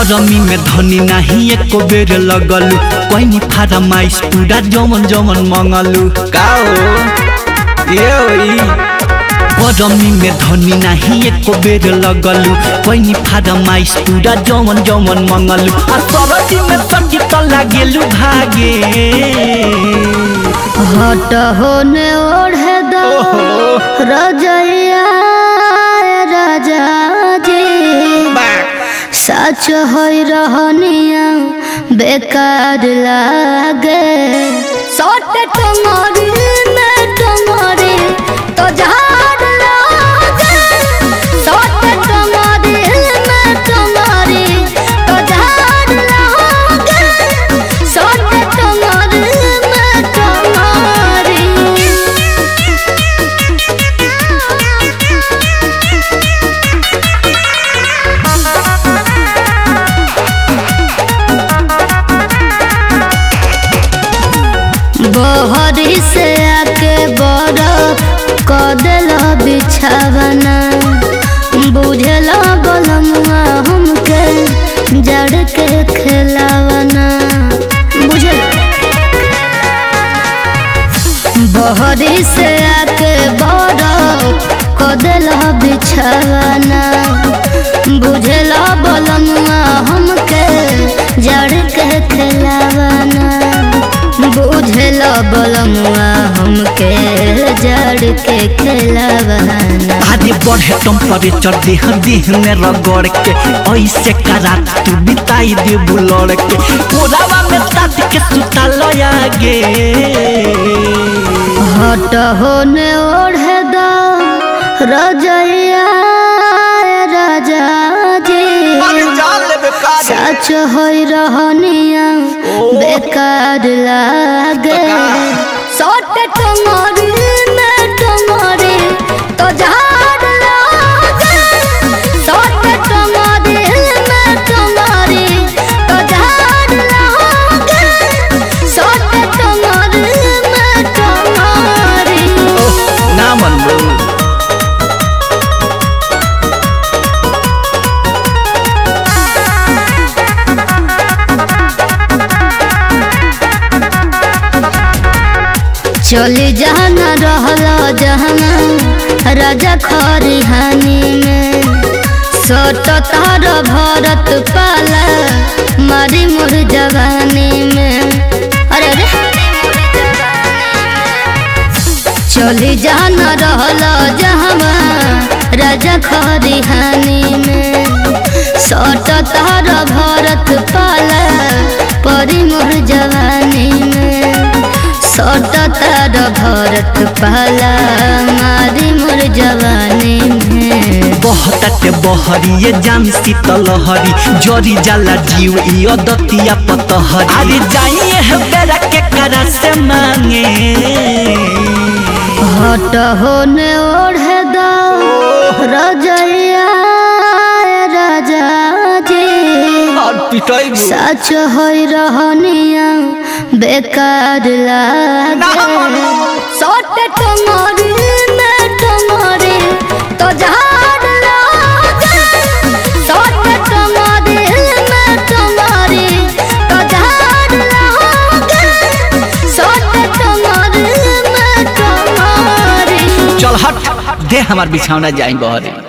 गरमी में धनी नाही एको बेर लगलू कोइनी फारमाइश पूरा जमन जमन मंगलू का हो ये होई गरमी में धनी नाही एको बेर लगलू कोइनी फारमाइश पूरा जमन जमन मंगलू आ सरदी में सकी त लागेलू भागे हट होने ओढ़े दो रजैया राजा जी सच होई रहनिया बेकार लागे सट टंगरी में टंगरी तो झाड़ लागे सट टंगरी में टंगरी तो झाड़ लागे सट टंगरी में टंगरी बहरी से आके बरफ क दिल बिछावना बुझल बलमुआ हमके जड़ के खिलावना बुझल बहरी से आके बरफ क दिल बिछावना बुझल बलमुआ हमके जड़ के खिलावना बुझल बलमुआ हमके जड़ के खिलावना आगे बढ़े टेम्परेचर देह देह में रगड़ के ऐसे करा तू बिताई दे बुलड़ के कोरावा में तात के सुता लयागे हट होने ओढ़े दो रजैया राजा जी सच होई रहनिया बेकार लागे सट टंगरी में टंगरी तो झाड़ लागे सट टंगरी में टंगरी तो झाड़ लागे सट टंगरी में टंगरी ना मन चली जाना रहला जहना राजा खरिहानी में सट तार भरत पाला मारी मोर जवानी में अरे अरे चली जाना रहला जहवा राजा खरिहानी में सट तार भरत पाला परी मोर जवानी में सट तार भरत पाला मारी मोर जवानी में बहताटे बहरी ये जाम शीतल हरी जरी जाला जीव ई दतिया पतहरी अरे जाइए है बेरा के करा से मांगे हट होने ओढ़े दो रजैया राजा जी और पिटाई सच होई रहनिया बेकार लागे सट टंगरी में टंगरी तो झाड़ लागे सट टंगरी में टंगरी तो झाड़ लागे सट टंगरी में टंगरी चल हट दे हमार बिछौना जाई बहरे